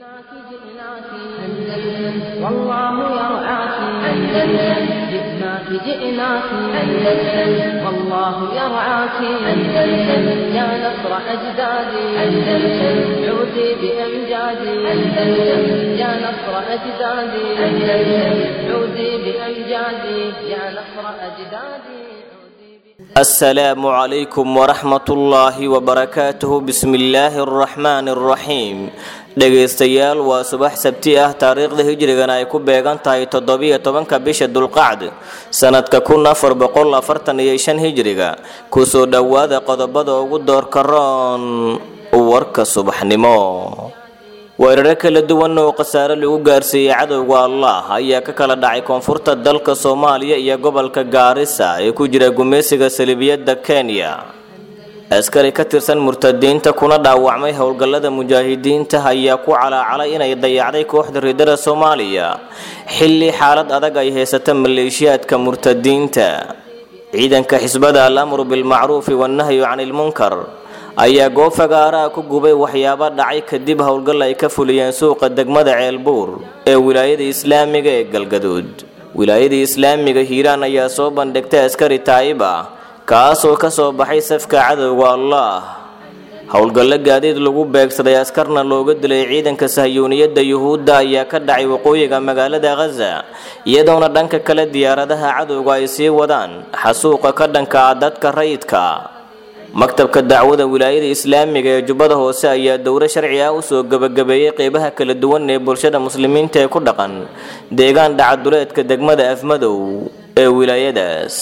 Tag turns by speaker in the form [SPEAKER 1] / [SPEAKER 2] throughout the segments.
[SPEAKER 1] جئناك جئناك أندلس والله يرعاك أندلس جئناك جئناك أندلس والله يرعاك أندلس يا نصر أجدادي أندلس عودي بأمجادي أندلس يا نصر أجدادي أندلس عودي بأمجادي يا نصر أجدادي
[SPEAKER 2] السلام عليكم ورحمة الله وبركاته بسم الله الرحمن الرحيم dhegaystayaal waa subax sabti ah taariikhda hijrigana ay ku beegan tahay toddobiyo tobanka bisha dulqacd sanadka kun afar boqol afartan iyo shan hijriga kusoo dhowaada qodobada ugu doorka roon warka subaxnimo weeraro kala duwan oo khasaare lagu gaarsiiyey cadowga allah ayaa ka kala dhacay koonfurta dalka soomaaliya iyo gobolka gaarisa ee ku jira gumaysiga salibiyadda kenya askari ka tirsan murtadiinta kuna dhaawacmay howlgallada mujaahidiinta ayaa ku calaacalay inay dayacday kooxda riidada soomaaliya xilli xaalad adag ay haysata maleeshiyaadka murtadiinta ciidanka xisbada al amru bilmacruufi wannahyu cani ilmunkar ayaa goob fagaaraha ku gubay waxyaabo dhacay kadib howlgal ay ka fuliyeen suuqa degmada ceelbuur ee wilaayada islaamiga ee galgaduud wilaayada islaamiga hiiraan ayaa soo bandhigtay askari taayib ah kaasoo ka soo baxay safka cadowga allah howlgallo gaadiid lagu beegsaday askarna looga dilay ciidanka sahyuuniyadda yuhuudda ayaa ka dhacay waqooyiga magaalada khaza iyadoona dhanka kale diyaaradaha cadowga ay sii wadaan xasuuqa ka dhanka ah dadka rayidka maktabka dacwada wilaayada islaamiga ee jubbada hoose ayaa dowro sharci ah usoo gebagabeeyey qeybaha kala duwan ee bulshada muslimiinta ee ku dhaqan deegaan dhacaduleedka degmada afmadow ee wilaayadaas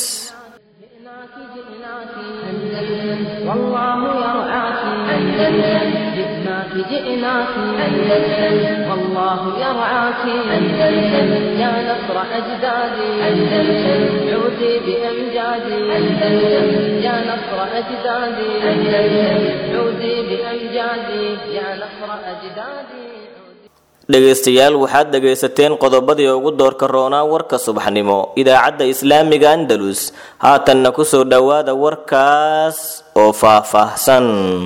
[SPEAKER 1] جئناك جئناك أندلس والله يرعاك أندلس يا نصر أجدادي أندلس عودي بأمجادي أندلس يا نصر أجدادي أندلس عودي بأمجادي يا نصر أجدادي
[SPEAKER 2] dhegaystayaal waxaad dhegaysateen qodobadii ugu doorka roonaa warka subaxnimo idaacadda islaamiga andalus haatanna kusoo dhowaada warkaas oo faah-faahsan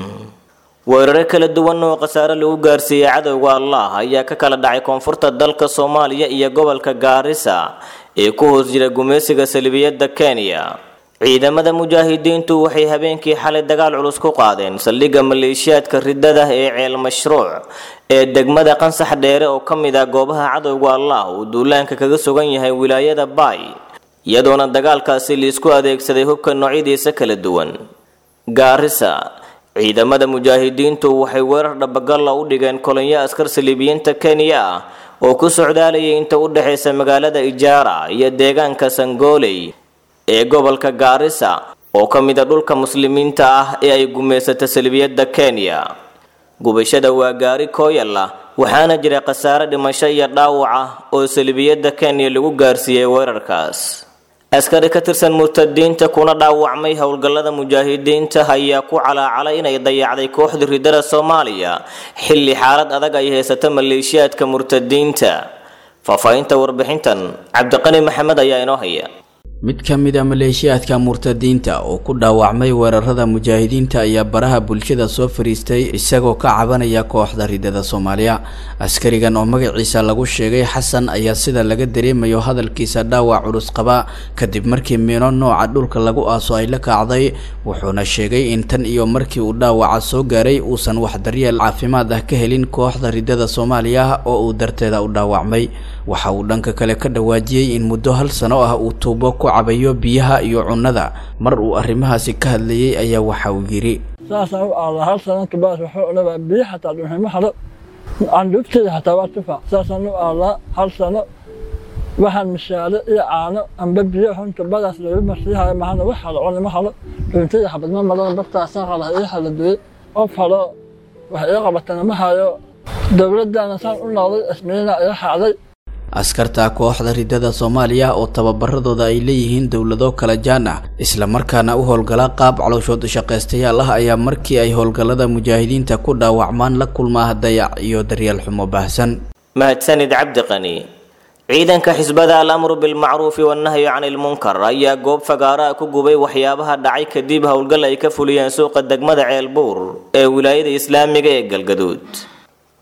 [SPEAKER 2] weeraro kala duwan oo khasaare lagu gaarsiiyey cadowga allah ayaa ka kala dhacay koonfurta dalka soomaaliya iyo gobolka gaarisa ee ku hoos jira gumaysiga salibiyadda kenya ciidamada mujaahidiintu waxay habeenkii xalay dagaal culus ku qaadeen saldhigga maleeshiyaadka riddada ee ceel mashruuc ee degmada qansax dheere oo ka mid ah goobaha cadowga allah uu duulaanka kaga sugan yahay wilaayada baay iyadoona dagaalkaasi liisku adeegsaday hubka noocyadiisa kala duwan gaarisa ciidamada mujaahidiintu waxay weerar dhabagalla u dhigeen kolonyo askar saliibiyiinta kenya ah oo ku socdaalayay inta u dhexaysa magaalada ijaara iyo deegaanka sangooley ee gobolka gaarisa oo ka mid a dhulka muslimiinta ah ee ay gumaysata salibiyadda kenya gubashada waa gaari kooyalla waxaana jira khasaare dhimasho iyo dhaawac ah oo salibiyadda kenya lagu gaarsiiyey weerarkaas askari ka tirsan murtadiinta kuna dhaawacmay howlgallada mujaahidiinta ayaa ku calaacalay inay dayacday kooxda riddada soomaaliya xilli xaalad adag ay haysato maleeshiyaadka murtadiinta faahfaahinta warbixintan cabdiqani maxamed ayaa inoo haya
[SPEAKER 3] mid ka mid a maleeshiyaadka murtadiinta oo ku dhaawacmay weerarada mujaahidiinta ayaa baraha bulshada soo fariistay isagoo ka cabanaya kooxda ridada soomaaliya askarigan oo magaciisa lagu sheegay xasan ayaa sida laga dareemayo hadalkiisa dhaawac culus qaba kadib markii miino nooca dhulka lagu aaso ay la kacday wuxuuna sheegay in tan iyo markii uu dhaawaca soo gaaray uusan wax daryeel caafimaad ah ka helin kooxda ridada soomaaliya oo uu darteeda u dhaawacmay waxa uu dhanka kale ka dhawaajiyey in muddo hal sano ah uu tuubo ku cabayo biyaha iyo cunnada mar uu arrimahaasi ka hadlayey ayaa waxa uu yidhi
[SPEAKER 4] saasaan u aadaa hal sano kabaas waxuu odhabaa biyo xataa dhuximo halo candhuugteeda xataa waa tufac saasaan u aadaa hal sano waxaan mishaaro iyo caano amba biyo xunta badaas laga marsiihayo mahana wax halo cunimo halo dhuuntayda xabadma marada bartaasaan qala ii haladuye qof halo wax ii qabatana ma hayo dowladdaana saan u noqday ismiina ii xacday
[SPEAKER 3] askarta kooxda ridada soomaaliya oo tababaradooda ay leeyihiin dowlado kala jaan ah islamarkaana u howlgala qaab calooshood shaqaystayaal ah ayaa markii ay howlgallada mujaahidiinta ku dhaawacmaan la kulmaa dayac iyo daryeel xumo baahsan
[SPEAKER 2] mahadsanid cabdiqani ciidanka xisbada al amru bilmacruufi wannahyu cani ilmunkar ayaa goob fagaaraha ku gubay waxyaabaha dhacay kadib howlgal ay ka fuliyeen suuqa degmada ceelbuur ee wilaayada islaamiga ee galgaduud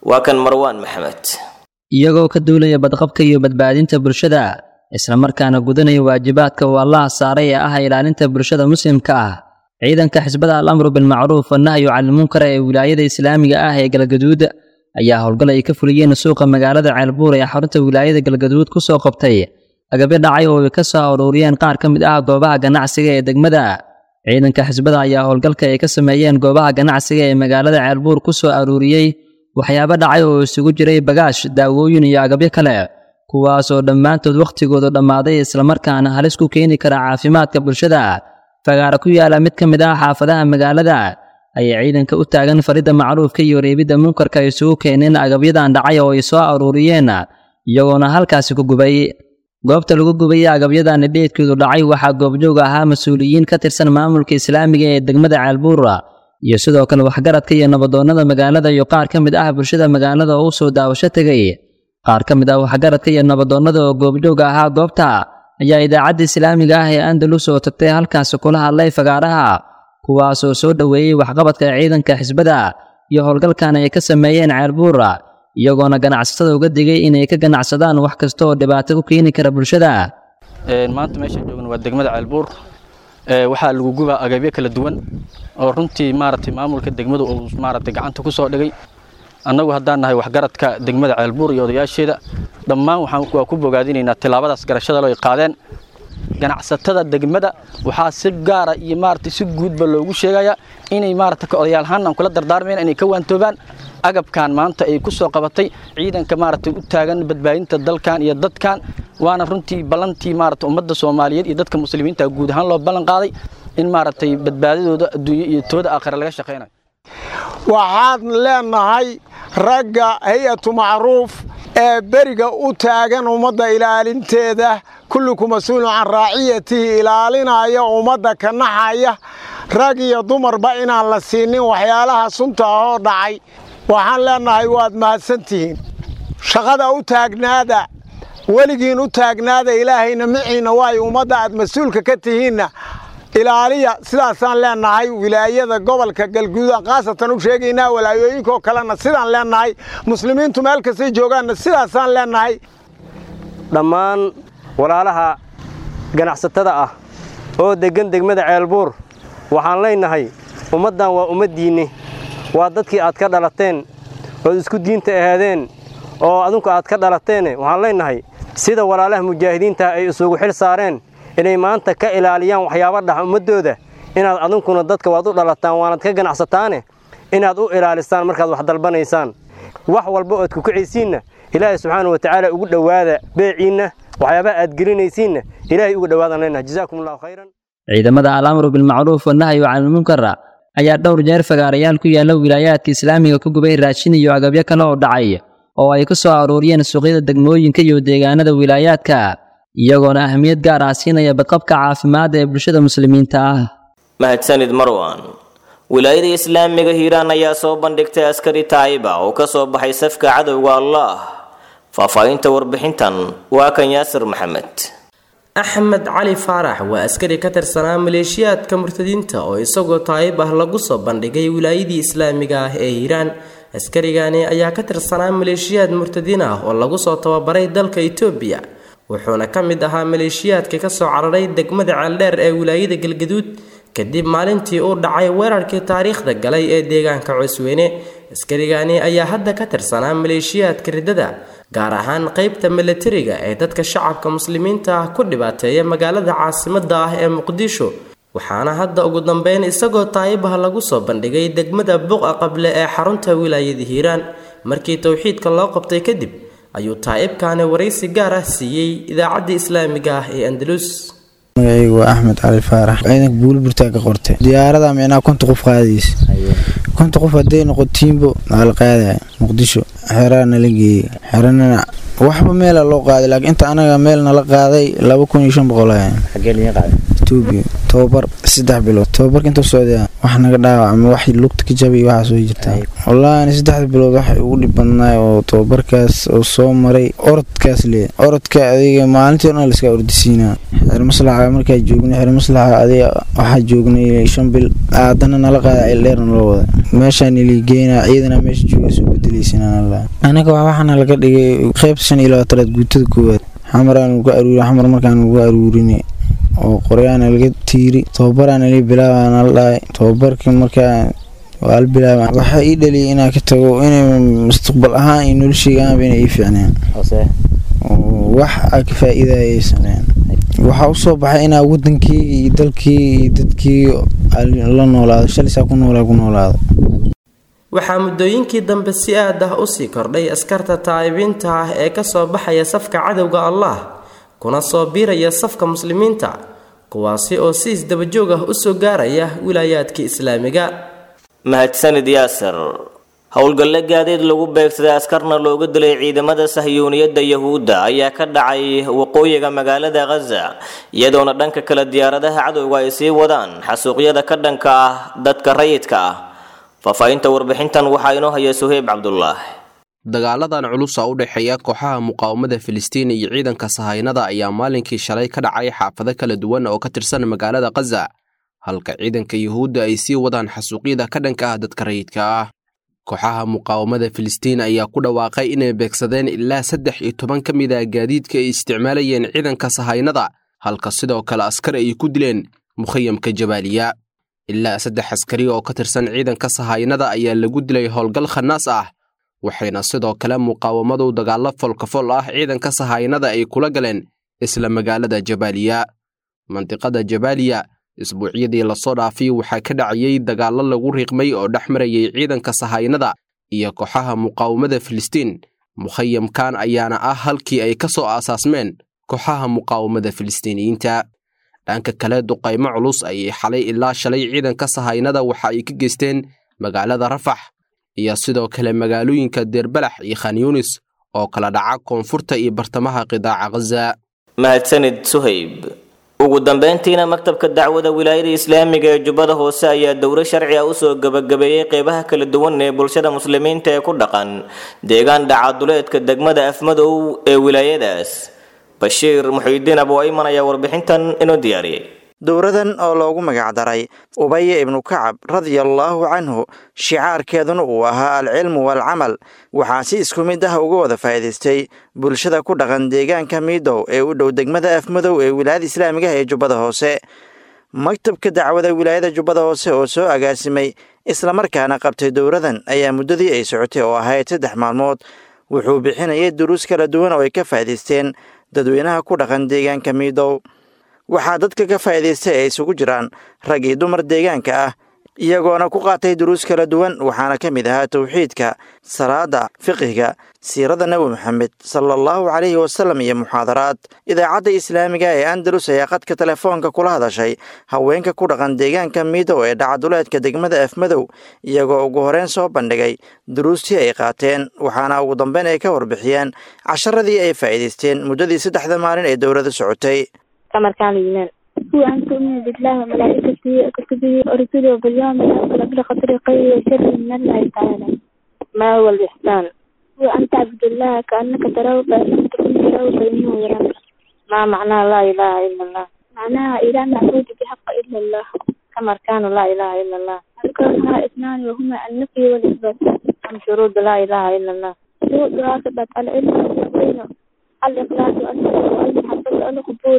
[SPEAKER 2] waa kan marwaan maxamed
[SPEAKER 5] iyagoo ka duulaya badqabka iyo badbaadinta bulshada islamarkaana gudanaya waajibaadka uu allaha saaray ee ah ilaalinta bulshada muslimka ah ciidanka xisbada al amru bilmacruuf wanahyu canilmunkar ee wilaayada islaamiga ah ee galgaduud ayaa howlgal ay ka fuliyeen suuqa magaalada ceelbuur ee xarunta wilaayada galgaduud ku soo qabtay agabyo dhacay oo ay ka soo aruuriyeen qaar ka mid ah goobaha ganacsiga ee degmada ciidanka xisbada ayaa howlgalka ay ka sameeyeen goobaha ganacsiga ee magaalada ceelbuur ku soo aruuriyey waxyaabo dhacay oo isugu jiray bagaash daawooyin iyo agabyo kale kuwaasoo dhammaantood wakhtigoodu dhammaaday islamarkaana halis ku keeni kara caafimaadka bulshada fagaara ku yaala mid ka mid ah xaafadaha magaalada ayay ciidanka u taagan faridda macruufka iyo reebidda munkarka isugu keeneen agabyadan dhacay oo ay soo aruuriyeen iyagoona halkaasi ku gubay goobta lagu gubay agabyadan dheedkeedu dhacay waxaa goobjoog ahaa mas-uuliyiin ka tirsan maamulka islaamiga ee degmada ceelbuura iyo sidoo kale waxgaradka iyo nabadoonnada magaalada iyo qaar ka mid ah bulshada magaalada oo u soo daawasho tegay qaar ka mid ah waxgaradka iyo nabadoonnada oo goobjooga ahaa goobta ayaa idaacadda islaamiga ah ee andalus oo tagtay halkaasi kula hadlay fagaaraha kuwaasoo soo dhoweeyey waxqabadka ciidanka xisbada iyo howlgalkan ay ka sameeyeen ceelbuura iyagoona ganacsatada uga digay inay ka ganacsadaan wax kasta oo dhibaato ku keeni kara bulshada
[SPEAKER 6] maanta meeshaan joogna waa degmada ceelbuur waxaa lagu gubaa agabyo kala duwan oo runtii maaragtay maamulka degmadu uu maaragtay gacanta ku soo dhigay annagu haddaan nahay waxgaradka degmada ceelbuur iyo odayaasheeda dhammaan waxaan waa ku bogaadinaynaa tilaabadaas garashada loo qaadeen ganacsatada degmada waxaa si gaara iyo maaragtay si guudba loogu sheegayaa inay maaragtay ka odayaalhaan aan kula dardaarmayn inay ka waantoobaan agabkan maanta ay ku soo qabatay ciidanka maaragtay u taagan badbaadinta dalkan iyo dadkan waana runtii ballantii maaragtay ummadda soomaaliyeed iyo dadka muslimiinta guud ahaan loo ballan qaaday in maaragtay badbaadadooda adduunyo iyo tooda aakhira laga shaqaynayo
[SPEAKER 7] waxaan leenahay ragga hay-atu macruuf ee beriga u taagan ummadda ilaalinteeda kulliku mas-uulun can raaciyatihi ilaalinaya ummadda ka naxaya rag iyo dumarba inaan la siinin waxyaalaha sunta ahoo dhacay waxaan leenahay waad mahadsantihiin shaqada u taagnaada weligiin u taagnaada ilaahayna miciinna waayo ummadda aad mas-uulka ka tihiinna ilaaliya sidaasaan leenahay wilaayada gobolka galguudaan khaasatan u sheegaynaa walaayooyinkaoo kalena sidaan leenahay muslimiintu meel kastay joogaanna sidaasaan leenahay
[SPEAKER 8] dhammaan walaalaha ganacsatada ah oo deggan degmada ceelbuur waxaan leenahay ummaddan waa ummaddiinni waa dadkii aad ka dhalateen ood isku diinta ahaadeen oo adinku aad ka dhalateene waxaan leenahay sida walaalaha mujaahidiinta ay isugu xil saareen inay maanta ka ilaaliyaan waxyaaba dhax ummaddooda inaad adunkuna dadka waad u dhalataan waanaad ka ganacsataane inaad u ilaalisaan markaad wax dalbanaysaan wax walba oad kukicaysiinna ilaahay subxaana wa tacaala ugu dhowaada beeciinna waxyaabaha aad gelinaysiinna ilaahay ugu dhowaadaan leenahay jazaakum allahu khayran
[SPEAKER 5] ciidamada alamru bilmacruuf wanahyu canilmunkar ayaa dhowr jeer fagaarayaal ku yaalla wilaayaadka islaamiga ku gubay raashin iyo agabyo kale oo dhacay oo ay ka soo aruuriyeen suuqyada degmooyinka iyo deegaanada wilaayaadka iyagoona ahmiyad gaar ah siinaya badqabka caafimaadda ee bulshada muslimiinta ah
[SPEAKER 2] mahadsanid marwan wilaayada islaamiga hiiraan ayaa soo bandhigtay askari taayiba oo ka soo baxay safka cadowga allah faahfaahinta warbixintan waa kan yaasir maxamed
[SPEAKER 9] axmed cali faarax waa askari ka tirsanaa maleeshiyaadka murtadiinta oo isagoo taayib ah lagu soo bandhigay wilaayadii islaamiga ah ee hiiraan askarigani ayaa ka tirsanaa maleeshiyaad murtadiin ah oo lagu soo tababaray dalka itoobiya wuxuuna ka mid ahaa maleeshiyaadka ka soo cararay degmada ceeldheer ee wilaayada galgaduud kadib maalintii uu dhacay weerarkii taariikhda galay ee deegaanka cusweyne askarigani ayaa hadda ka tirsanaa maleeshiyaadka riddada gaar ahaan qeybta milatariga ee dadka shacabka muslimiinta ah ku dhibaateeya magaalada caasimadda ah ee muqdisho waxaana hadda ugu dambeyn isagoo taayibah lagu soo bandhigay degmada buqa qable ee xarunta wilaayada hiiraan markii towxiidka loo qabtay kadib ayuu taa'ibkaani waraysi gaar ah siiyey idaacadda islaamiga ah ee andalus
[SPEAKER 10] magacaygu waa axmed cali faarax ciidanka buuliburtaa ka qortay diyaarada micnaa konta qof qaadaysa konta qof hadday noqotiinbo waa la qaadaya muqdisho xeraa nala geeyey xeranana waxba meela loo qaaday laakiin inta anaga meel nala qaaday laba kun iyo shan boqol etoobiya tababar saddex bilood tababarka intuu socday wax naga dhaawacma wax lugta ka jabay waxaa soo jirtaa wallaahi ani saddexda bilood waxay ugu dhib badnaay oo tababarkaas oo soo maray orodkaas lee orodka adiga maalintii o dhan laiska ordisiinaa xeer maslaxa markaa joognay xeer maslaxa adiga waxaa joognay shan bil aadana nala qaada cildheerna loo wada meeshaan iligeynaa ciidana meesha jooga soo bedeleysanaa anaga waxaana laga dhigay qeybta shan iyo labaatanaad guutada koowaad xamaraan uga aruuri xamar markaan uga aruurinay oo qoryaana laga tiiri tababaraana li bilaabana la dhahay tababarkii markaa waa la bilaaba waxaa ii dhaliyay inaan ka tago inay mustaqbal ahaan iyo nolosheyga aanba inay ii fiicneen wax a ka faa-iidaya sameen waxaa usoo baxay inaa wadankii iyo dalkii iyo dadkii la noolaado shalisaa ku noolaa ku noolaado
[SPEAKER 9] waxaa muddooyinkii dambe si aad ah usii kordhay askarta taa'ibiinta ah ee kasoo baxaya safka cadowga allah kuna soo biiraya safka muslimiinta kuwaasi oo si isdabajoog ah usoo gaaraya wilaayaadka islaamiga
[SPEAKER 2] mahadsanid yaasir howlgalle gaadiid lagu beegsaday askarna looga dilay ciidamada sahyuuniyadda yahuudda ayaa ka dhacay waqooyiga magaalada khaza iyadoona dhanka kale diyaaradaha cadowga ay sii wadaan xasuuqyada ka dhanka ah dadka rayidka ah faahfaahinta warbixintan waxaa inoo haya suheyb cabdulaah
[SPEAKER 11] dagaaladan culusa u dhexeeya kooxaha muqaawamada filistiin iyo ciidanka sahaynada ayaa maalinkii shalay ka dhacay xaafado kala duwan oo ka tirsan magaalada khaza halka ciidanka yuhuudda ay sii wadaan xasuuqyada ka dhanka ah dadka rayidka ah kooxaha muqaawamada filistiin ayaa ku dhawaaqay inay beegsadeen ilaa saddex iyo toban ka mid ah gaadiidka ay isticmaalayeen ciidanka sahaynada halka sidoo kale askar ay ku dileen mukhayamka jabaaliya ilaa saddex askari oo ka tirsan ciidanka sahaynada ayaa lagu dilay howlgal khanaas ah waxayna sidoo kale muqaawamadu dagaallo folkafol ah ciidanka sahaynada ay kula galeen isla magaalada jabaaliya mandiqada jabaaliya isbuucyadii lasoo dhaafay waxaa ka dhacayay dagaallo lagu riiqmay oo dhex marayay ciidanka sahaynada iyo kooxaha muqaawamada filistiin mukhayamkan ayaana ah halkii ay ka soo aasaasmeen kooxaha muqaawamada filistiiniyiinta dhanka kale duqaymo culus ayay xalay ilaa shalay ciidanka sahaynada waxa ay ka geysteen magaalada rafax iyo sidoo kale magaalooyinka deerbalax iyo khanyunis oo kala dhaca koonfurta iyo bartamaha qidaaca khaza
[SPEAKER 2] mahadsanid suhayb ugu dambeyntiina maktabka dacwada wilaayada islaamiga ee jubbada hoose ayaa dowro sharci ah usoo gebagabeeyey qeybaha kala duwan ee bulshada muslimiinta ee ku dhaqan deegaan dhacaduleedka degmada afmadow ee wilaayadaas bashiir muxiidiin abu ayman ayaa warbixintan inoo diyaariyey
[SPEAKER 12] dowradan oo loogu magacdaray ubaya ibnu kacab radiallaahu canhu shicaarkeeduna uu ahaa alcilmu waalcamal waxaa si isku mid ah uga wada faa'iidaystay bulshada ku dhaqan deegaanka miidow ee u dhow degmada afmadow ee wilaayada islaamiga ee jubbada hoose maktabka dacwada wilaayada jubbada hoose oo soo agaasimay islamarkaana qabtay dowradan ayaa muddadii ay socotay oo ahayd saddex maalmood wuxuu bixinayay duruus kala duwan oo ay ka faa'iidaysteen dadweynaha ku dhaqan deegaanka miidow waxaa dadka ka faa'iidaystay ay isugu jiraan rag iyo dumar deegaanka ah iyagoona ku qaatay duruus kala duwan waxaana ka mid ahaa towxiidka salaada fiqhiga siirada nebi moxamed sala allahu calayhi wasalam iyo muxaadaraad idaacadda islaamiga ee andalus ayaa qadka telefoonka kula hadashay haweenka ku dhaqan deegaanka miidow ee dhacaduleedka degmada afmadow iyagoo ugu horeyn soo bandhigay duruustii ay qaateen waxaana ugu dambeyn ay ka warbixiyeen casharadii ay faa'iidaysteen muddadii saddexda maalin ee dowladda socotay
[SPEAKER 13] كمركان الإيمان هو أن تؤمن بالله وملائكته وكتبه ورسله وباليوم الآخر بالقدر خير وشر من الله تعالى ما هو الإحسان هو أن تعبد الله كأنك تراه فإن لم تكن تراه فإنه يراك ما معنى لا إله إلا الله معناها إله معبود بحق إلا الله كمركان لا إله إلا الله أذكرها اثنان وهما النفي والإثبات أم شروط لا إله إلا الله شروطها ثبت العلم واليقين الإخلاص والمحبة القبور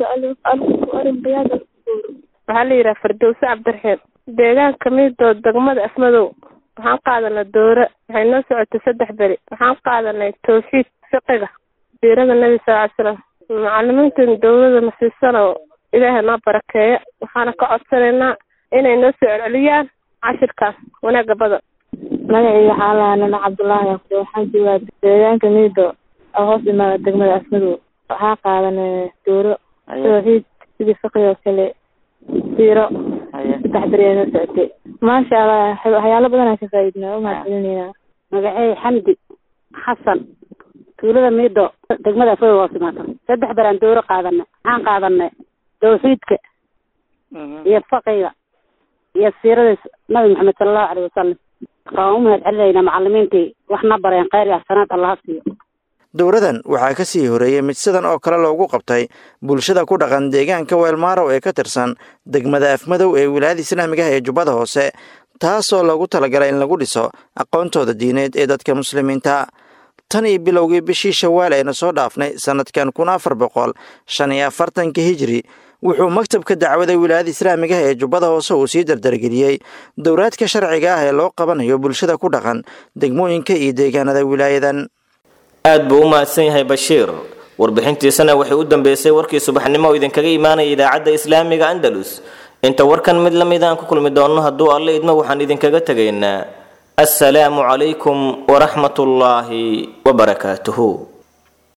[SPEAKER 13] الانقياد القبور
[SPEAKER 14] waxaa la yidhaha fardowse cabdiraxiim deegaanka miidoo degmada afmadow waxaan qaadanay doore waxay noo socotay saddex beri waxaan qaadanay tawxiid fiqiga siirada nebi sal ly slam macalimiintan dowlada nasiisano ilaahay noo barakeeya waxaana ka codsanaynaa inay noo soo celceliyaan cashirkaas wanaaga badan
[SPEAKER 13] magacayga xaalaha nana cabdullaahi aqde waxaan joogaa deegaanka miido oo hoos imaada degmada afmadow waxaa qaadanay dooro tawxiid sidii fiqi oo kale siiro saddex beri ay noo socotay maasha allah waxyaalo badan aan ka faa'iidnaa umahadcelinayna
[SPEAKER 15] magacey xamdi xasan tuulada miido degmada afmadow hoos imaata saddex beraan dooro qaadanay waxaan qaadanay tawxiidka iyo faqiga iyo siirada nabi maxamed sala allahu caleyhi wasalam waan u mahad celinaynaa macalimiintii waxna bareen kheyr iyo axsanaad allaha siiyo
[SPEAKER 12] dowradan waxaa ka sii horeeyey mid sidan oo kale loogu qabtay bulshada ku dhaqan deegaanka weelmaarow ee ka tirsan degmada afmadow ee wilaayada islaamiga ah ee jubbada hoose taasoo loogu talagalay in lagu dhiso aqoontooda diineed ee dadka muslimiinta tan iyo bilowgii bishii shawaal ayna soo dhaafnay sannadkan kun afar boqol shan iyo afartanka hijri wuxuu maktabka dacwada wilaayada islaamiga ah ee jubbada hoose uu sii dardargeliyey dowraadka sharciga ah ee loo qabanayo bulshada ku dhaqan degmooyinka iyo deegaanada wilaayadan
[SPEAKER 2] aad buu u mahadsan yahay bashiir warbixintiisana waxay u dambeysay warkii subaxnimo oo idinkaga imaanaya idaacadda islaamiga andalus inta warkan mid la mid aan ku kulmi doonno hadduu alle idmo waxaan idinkaga tegaynaa assalaamu calaykum waraxmatullaahi wabarakaatuhu